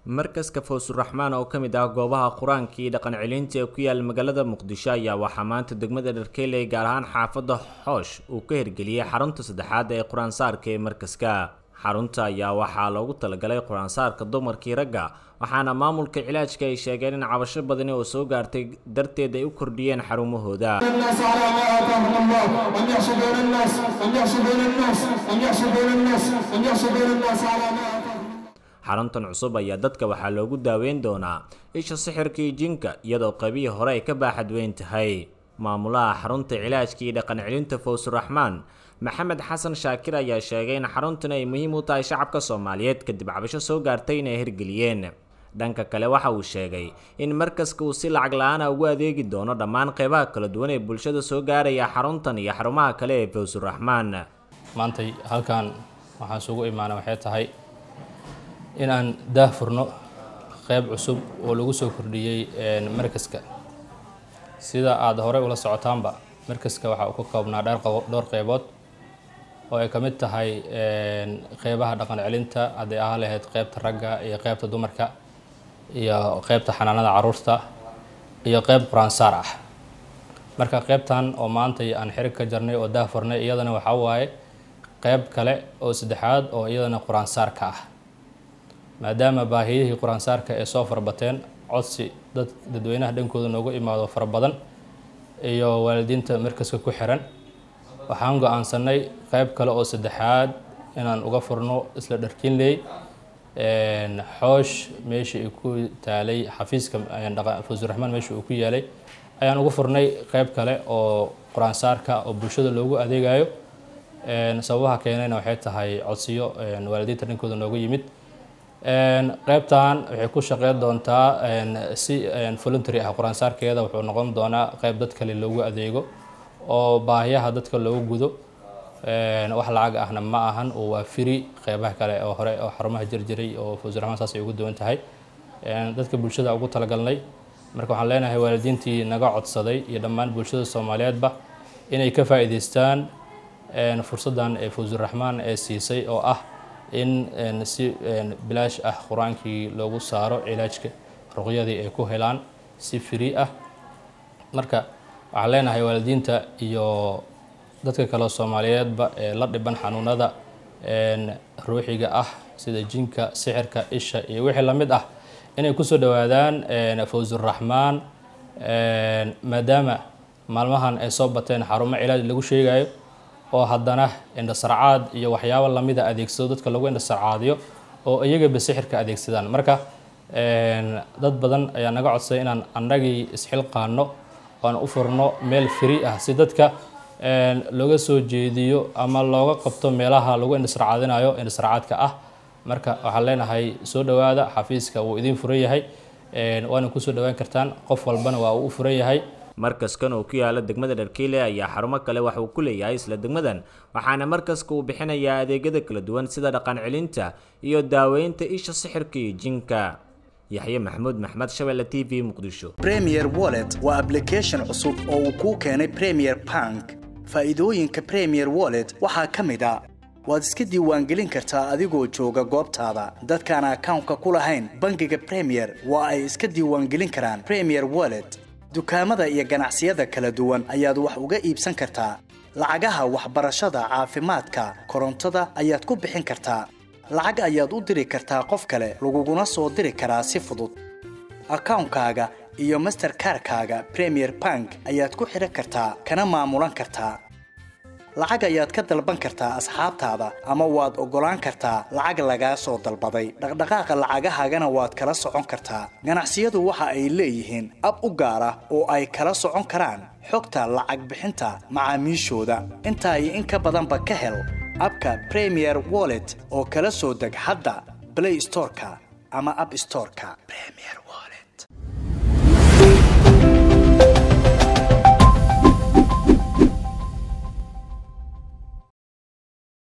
markaska fawsuraxmaan oo ka mid ah goobaha qur-aanka iyo dhaqan celinta ee ku yaala magaalada muqdisho ayaa waxaa maanta degmada dharkeyley gaar ahaan xaafadda xoosh uu ka hirgeliyey xarunta saddexaad ee qur-aansaarka ee markaska xarunta ayaa waxaa loogu talagalay qur-aansaarka dumarkii ragga waxaana maamulka cilaajka ay sheegeen in cabasho badani oo soo gaartay darteed ay u kordhiyeen xarumahooda xaruntan cusub ayaa dadka waxaa loogu daaweyn doonaa isha sixirka iyo jinka iyadoo qaybihii hore ay ka baaxad weyn tahay maamulaha xarunta cilaajka iyo dhaqan celinta fawsuraxmaan maxamed xasan shaakir ayaa sheegay in xaruntan ay muhiim u tahay shacabka soomaaliyeed kadib cabasho soo gaartay inay hirgeliyeen dhanka kale waxa uu sheegay in markaska uu si lacag la-aana ugu adeegi doono dhammaan qeybaha kala duwan ee bulshada soo gaaraya xaruntan iyo xarumaha kale ee fawsuraxmaan maantay halkan waxaan isugu imaana waxay tahay in aan daah furno qeyb cusub oo lagu soo kordhiyey markaska sida aada horey ula socotaanba markaska waxa uu ka koobnaa dhowr qeybood oo ay ka mid tahay qeybaha dhaqan celinta hadday ahaa lahayd qeybta ragga iyo qeybta dumarka iyo qeybta xanaanada caruurta iyo qeyb qur-aansaar ah marka qeybtan oo maantay aan xirig ka jarnay oo daah furnay iyadana waxaa waaye qeyb kale oo saddexaad oo iyadana qur-aansaarka ah maadaama baahiyihii qur-aansaarka ee soo farabateen codsi dad dadweynaha dhankooda noogu imaado fara badan iyo waalidiinta markaska ku xiran waxaan go-aansanay qeyb kale oo saddexaad inaan uga furno isla dharkinley xoosh meeshii ay ku taalay xafiiska fawsuraxmaan meeshii uu ku yaalay ayaan uga furnay qeyb kale oo qur-aansaarka oo bulshada loogu adeegayo sababaha keenayna waxay tahay codsiyo waalidiinta dhankooda noogu yimid qeybtan waxay ku shaqeyn doontaa si voluntary ah qur-aansaarkeeda wuxuu noqon doonaa qeyb dad kale loogu adeego oo baahiyaha dadka loogu gudo wax lacag ahna ma ahan oo waa firi qeybaha kale oo hore oo xarumaha jirjiray oo fawsuraxmaan saas ay ugu duwan tahay dadka bulshada ugu talagalnay marka waxaan leenahay waalidiintii naga codsaday iyo dhammaan bulshada soomaaliyeedba inay ka faa'iidaystaan fursaddan ee fawsuraxmaan ee siisay oo ah in si bilaash ah qur-aankii loogu saaro cilaajka ruqyadii ay ku helaan si free ah marka waxaan leenahay waalidiinta iyo dadka kale soomaaliyeedba ee la dhiban xanuunada ruuxiga ah sida jinka sixirka isha iyo wixii lamid ah inay kusoo dhawaadaan fawsuraxmaan maadaama maalmahan ay soo bateen xarumo cilaaj lagu sheegayo oo haddana indhasarcaad iyo waxyaabo lamida adeegsado dadka lagu indhasarcaadiyo oo iyagaba sixirka adeegsadaan marka dad badan ayaa naga codsaday inaan annagii isxilqaano oan u furno meel free ah si dadka looga soo jeediyo ama looga qabto meelaha lagu indhasarcaadinayo indhasarcaadka ah marka waxaan leenahay soo dhowaada xafiiska wuu idiin furan yahay waana kusoo dhawaan kartaan qof walbana waa uu u furan yahay markaskan oo ku yaala degmada dharkeyle ayaa xarumo kale wax uu ku leeyahay isla degmadan waxaana markaska uu bixinayaa adeegyada kala duwan sida dhaqan celinta iyo daaweynta isha sixirka iyo jinka yaxye maxamuud maxmed shabelle t v muqdisho premier wallet waa ablication cusub oo uu kuu keenay premier bank faa'iidooyinka premier wallet waxaa ka mid a waad iska diiwaangelin kartaa adigoo jooga goobtaada dadkaan akawnka ku lahayn bangiga premier waa ay iska diiwaangelin karaan premier wallet dukaamada iyo ganacsiyada kala duwan ayaad wax uga iibsan kartaa lacagaha waxbarashada caafimaadka korontada ayaad ku bixin kartaa lacag ayaad u diri kartaa qof kale laguguna soo diri karaa si fudud akawnkaaga iyo masterkarkaaga premier bank ayaad ku xidhan kartaa kana maamulan kartaa lacag ayaad ka dalban kartaa asxaabtaada ama waad oggolaan kartaa lacag lagaa soo dalbaday dhaqdhaqaaqa lacagahaagana waad kala socon kartaa ganacsiyadu waxa ay leeyihiin ab u gaar ah oo ay kala socon karaan xogta lacag bixinta macaamiishooda intaa iyo in ka badanba ka hel abka premier wallet oo kala soo deg hadda blay storeka ama ab storeka